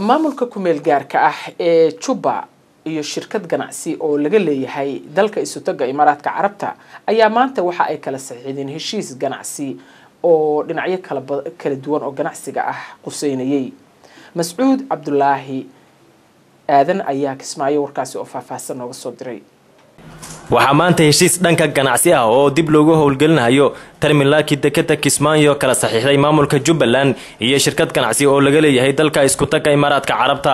maamulka kumeel gaarka ah ee juba iyo shirkad ganacsi oo laga leeyahay dalka isutaga imaaraadka carabta ayaa maanta waxa ay kala saxiixdeen heshiis ganacsi oo dhinacyo kala duwan oo ganacsiga ah quseynayay mascuud cabdulaahi aadan ayaa kismaayo warkaasi oo faahfaahsan nooga soo diray waxaa maanta heshiis dhanka ganacsi ah oo dib loogu howlgelinayo terminaalkii dekeda kismaayo kala saxiixday maamulka jubbaland iyo shirkad ganacsi oo laga leeyahay dalka iskutaga imaaraadka carabta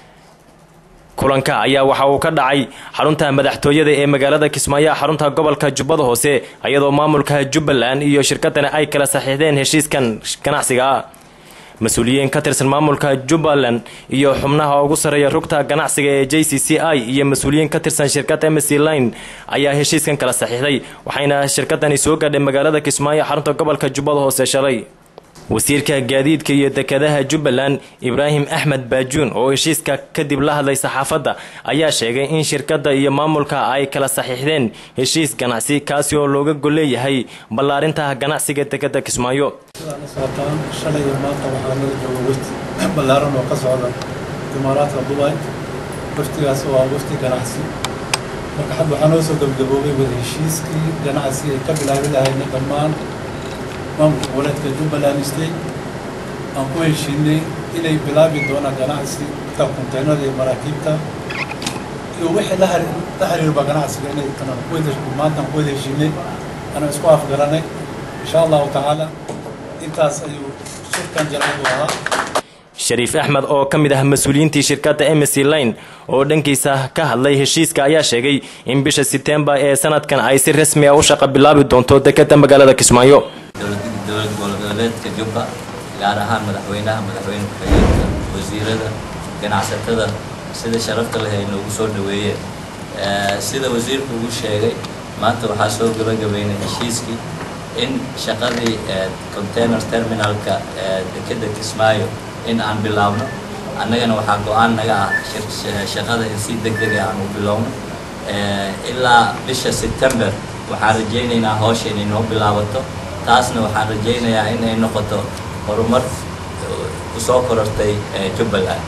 kulanka ayaa waxa uu ka dhacay xarunta madaxtooyada ee magaalada kismaayo xarunta gobolka jubbada hoose iyadoo maamulka jubbaland iyo shirkadani ay kala saxiixdeen heshiiskan ganacsiga mas-uuliyiin ka tirsan maamulka jubbaland iyo xubnaha ugu sarreeya rugta ganacsiga ee j c c i iyo mas-uuliyiin ka tirsan shirkadda mc line ayaa heshiiskan kala saxiixday waxayna shirkadani soo gaadhay magaalada kismaayo xarunta gobolka jubbada hoose shalay wasiirka gaadiidka iyo dekadaha jubbaland ibraahim axmed baajuun oo heshiiska kadib la hadlay saxaafadda ayaa sheegay in shirkadda iyo maamulka ay kala saxiixdeen heshiis ganacsi kaasi oo looga golleeyahay ballaarinta ganacsiga dekada kismaayo socotaan shalay iyo maanta waxaa nala jooga wafti ballaaran oo ka socda imaaraadka dubai waftigaas waa wafti ganacsi marka hadda waxaa noo soo gabgaboobay wada heshiiskii ganacsi ay ka bilaabi lahayna dhammaan maamulka goboleedka jubbaland state aan ku heshiinay inay bilaabi doonaan ganacsi ta konteynada iyo maraakiibta iyo wixii la xiriirba ganacsiga inay maanta aan ku wada heshiinay anaan isku afgaranay insha allahu tacaala intaas ayuu shirkan jarayd u ahaa shariif axmed oo ka mid ah mas-uuliyiintii shirkadda mc line oo dhankiisa ka hadlay heshiiska ayaa sheegay in bisha setembar ee sanadkan ay si rasmi a u shaqa bilaabi doonto dekeda magaalada kismaayo dowlad goboleedka jubba gaar ahaan madaxweynaha madaxweyne ku-xigeenka wasiirada ganacsatada sida sharafta leh ay noogu soo dhaweeyeen sida wasiirku ugu sheegay maanta waxaa soo gabagabeynay heshiiskii in shaqadii container terminalka dekeda kismaayo in aan bilaabno annagana waxaa go-aan naga ah shaqada in si deg dega aan u bilowno ilaa bisha september waxaan rajaynaynaa hawsha inay noo bilaabato taasna waxaan rajaynayaa in ay noqoto horumar kusoo korortay jubbaland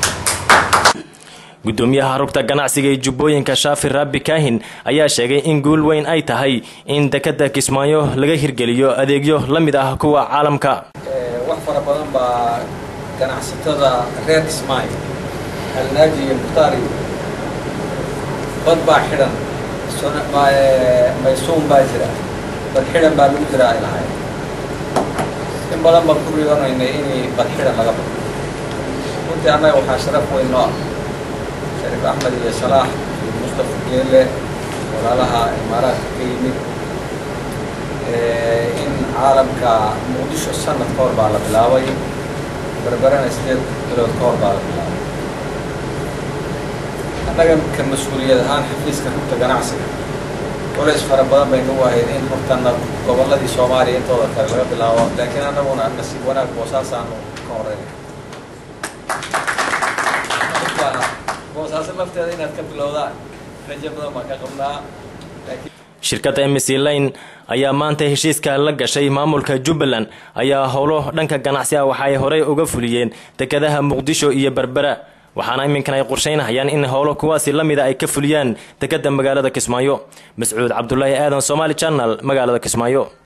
gudoomiyaha rugta ganacsiga ee jubbooyinka shaafi raabi kaahin ayaa sheegay in guul weyn ay tahay in dekeda kismaayo laga hirgeliyo adeegyo la mid ah kuwa caalamka wax fara badan baa ganacsatada reer kismaayo alnaaji iyo mukhtaari bad baa xidhan maysuun baa jira bad xidhan baa lagu jira ay lahayd in badan baan ku riyoonaynay inay bad xidhan laga bado runtii annaga waxaa sharaf weyn noo ah shariif axmed iyo salaax iyo mustafa geele walaalaha imaaraadka ka yimid in caalamka muqdisho sanad ka hor baa la bilaabay berberana sideed bilood ka hor baa la bilaabay annaga ka mas-uuliyad ahaan xafiiska rugta ganacsiga culays fara badan bay nagu ahayd in hortana gobolladii soomaaliya intooda kale laga bilaabo laakiin annaguna nasiib wanaag boosaasaanu ka horeynay boosaaso lafteeda inaad ka bilowdaan rajo badan baan ka qabnaa shirkadda mc line ayaa maanta heshiiska la gashay maamulka jubbaland ayaa howlo dhanka ganacsi ah waxa ay horey uga fuliyeen dekadaha muqdisho iyo berbera waxaana iminkan ay qorsheynahayaan in howlo kuwaasi la mida ay ka fuliyaan dekada magaalada kismaayo mascuud cabdulaahi aadan somaali janal magaalada kismaayo